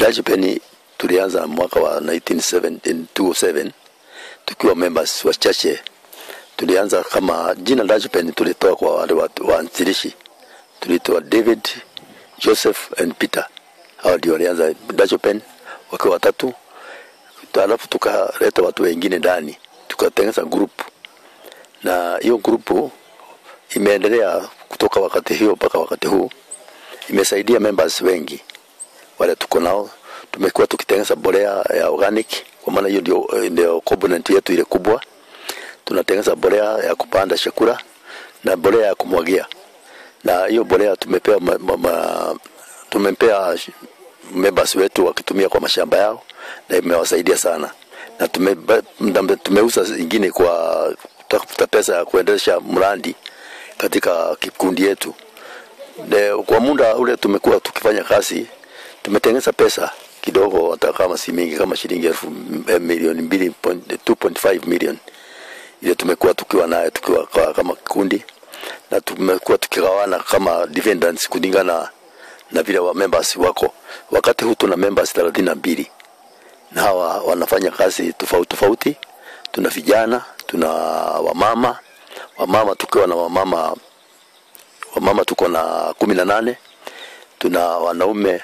Dutch Pen tulianza mwaka wa 1907 tukiwa members wachache. Tulianza kama jina Dutch Pen tulitoa kwa wale watu waanzilishi, tulitoa David, Joseph and Peter. Hao ndio walianza Dutch Pen wakiwa watatu, alafu tukaleta watu wengine ndani, tukatengeneza group, na hiyo group imeendelea kutoka wakati hiyo mpaka wakati huu, imesaidia members wengi wale tuko nao. Tumekuwa tukitengeneza mbolea ya organic, kwa maana hiyo ndio, ndio component yetu ile kubwa. Tunatengeneza mbolea ya kupanda chakula na mbolea ya kumwagia, na hiyo mbolea tumepea ma, ma, ma, tumempea members wetu wakitumia kwa mashamba yao, na imewasaidia sana, na tume, tumeuza ingine kwa kutafuta pesa ya kuendesha mradi katika kikundi yetu. De, kwa muda ule tumekuwa tukifanya kazi, tumetengeneza pesa kidogo, hata kama si mingi, kama shilingi elfu milioni mbili 2.5 million ile tumekuwa tukiwa nayo tukiwa kwa, kama kikundi na tumekuwa tukigawana kama dividends kulingana na vile wa members wako. Wakati huu tuna members thelathini na mbili na hawa wanafanya kazi tofauti tofauti. Tuna vijana, tuna wamama, wamama tukiwa na wamama wamama tuko na kumi na nane tuna wanaume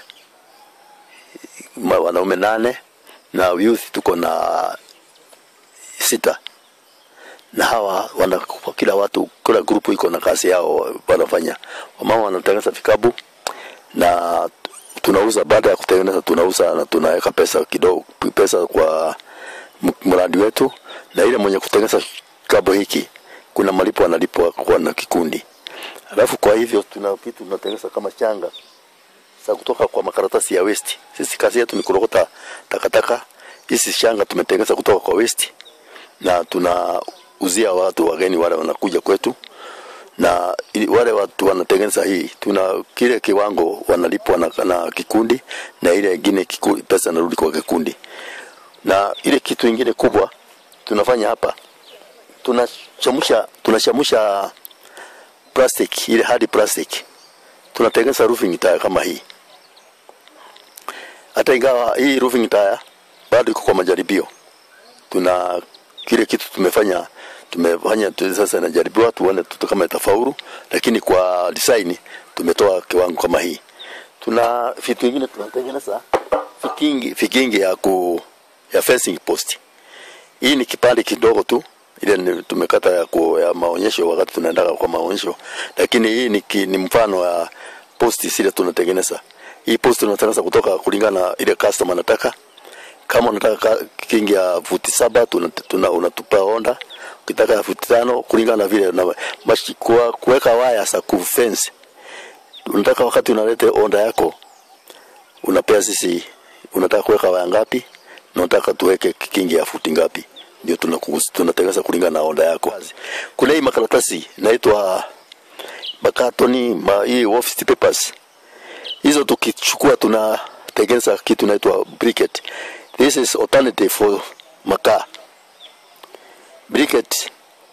wanaume nane na youth tuko na sita na hawa wana kila watu kila grupu iko na kazi yao wanafanya. Wamama wanatengeneza vikabu na tunauza. Baada ya kutengeneza, tunauza na tunaweka pesa kidogo, pesa kwa mradi wetu, na ile mwenye kutengeneza kikabu hiki kuna malipo analipwa kwa na kikundi. Alafu kwa hivyo tuna kitu tunatengeneza kama changa za kutoka kwa makaratasi ya waste. Sisi kazi yetu ni kurokota takataka. Hizi shanga tumetengeneza kutoka kwa waste na tunauzia watu wageni wale wanakuja kwetu, na wale watu wanatengeneza hii, tuna kile kiwango wanalipwa na, na kikundi na ile ingine pesa narudi kwa kikundi. Na ile kitu ingine kubwa tunafanya hapa, tunachamusha tunachamusha plastic ile hadi plastic tunatengeneza roofing tire kama hii. Hata ingawa hii roofing tire bado iko kwa majaribio, tuna kile kitu tumefanya tumefanya tu sasa, inajaribiwa tuone tu kama itafaulu, lakini kwa design tumetoa kiwango kama hii. Tuna vitu vingine tunatengeneza vikingi, vikingi ya ku ya fencing post. Hii ni kipande kidogo tu ile tumekata ya, ku, ya maonyesho wakati tunaenda kwa maonyesho, lakini hii ni, ki, ni mfano wa posti zile tunatengeneza. Hii posti tunatengeneza kutoka kulingana na ile customer anataka. Kama unataka kingi ya futi saba tuna, tuna unatupa onda, ukitaka ya futi tano kulingana na vile na mashi kwa kuweka waya za ku fence. Unataka wakati unalete onda yako unapea sisi, unataka kuweka waya ngapi na unataka tuweke kingi ya futi ngapi ndio tunatengeneza kulingana na oda yako. Kuna hii makaratasi inaitwa makatoni ma, hii office papers, hizo tukichukua tunatengeneza kitu inaitwa briquette. This is alternative for makaa. Briquette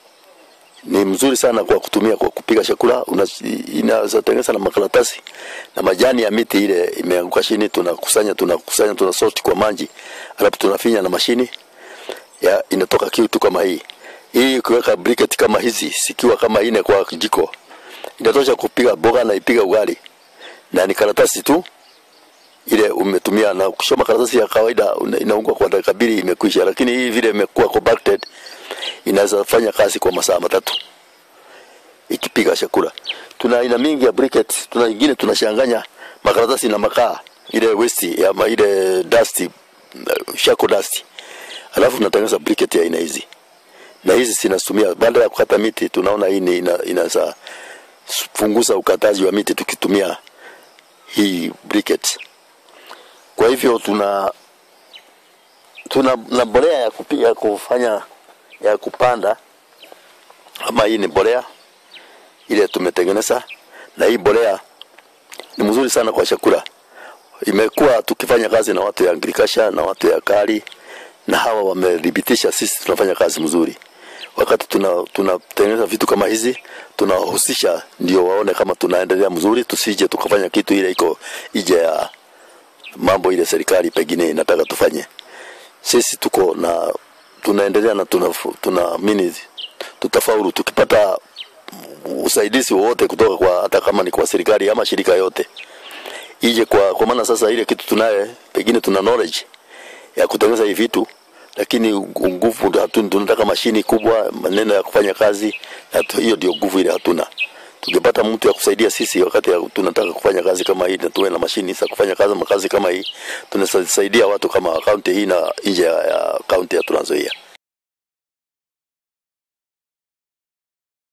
ni mzuri sana kwa kutumia kwa kupika chakula. Inaweza tengeneza na makaratasi na majani ya miti ile imeanguka chini, tunakusanya tunakusanya tunasort kwa maji, alafu tunafinya na mashini ya inatoka kitu kama hii. Hii ukiweka briquette kama hizi sikiwa kama ine kwa jiko inatosha kupiga boga na ipiga ugali, na ni karatasi tu ile umetumia, na ukishoma karatasi ya kawaida inaungwa kwa dakika mbili imekwisha, lakini hii vile imekuwa compacted inaweza fanya kazi kwa masaa matatu ikipiga chakula. Tuna aina mingi ya briquette, tuna ingine tunachanganya makaratasi na makaa ile waste ya ma ile dust shako dust alafu tunatengeneza briquette ya aina hizi, na hizi zinatumia baada ya kukata miti. Tunaona hii ina, inaweza punguza ukataji wa miti tukitumia hii briquette. Kwa hivyo tuna tuna na mbolea ya kupiga kufanya ya kupanda, ama hii ni mbolea ile tumetengeneza, na hii mbolea ni mzuri sana kwa chakula. Imekuwa tukifanya kazi na watu ya agriculture na watu ya kali na hawa wamethibitisha sisi tunafanya kazi mzuri. Wakati tunatengeneza tuna vitu kama hizi tunawahusisha, ndio waone kama tunaendelea mzuri, tusije tukafanya kitu ile iko ije ya mambo ile serikali pengine inataka tufanye. Sisi tuko na tunaendelea na tunaamini tuna, tuna tutafaulu tukipata usaidizi wowote kutoka kwa hata kama ni kwa serikali ama shirika yote ije kwa, kwa maana sasa ile kitu tunaye pengine tuna knowledge ya kutengeneza hivi vitu lakini nguvu tunataka mashini kubwa, maneno ya kufanya kazi, na hiyo ndio nguvu ile hatuna. Tukipata mtu ya kusaidia sisi wakati ya tunataka kufanya kazi kama hii na tuwe na mashini za kufanya kazi makazi kama hii, tunasaidia watu kama kaunti hii na nje ya kaunti ya Trans Nzoia.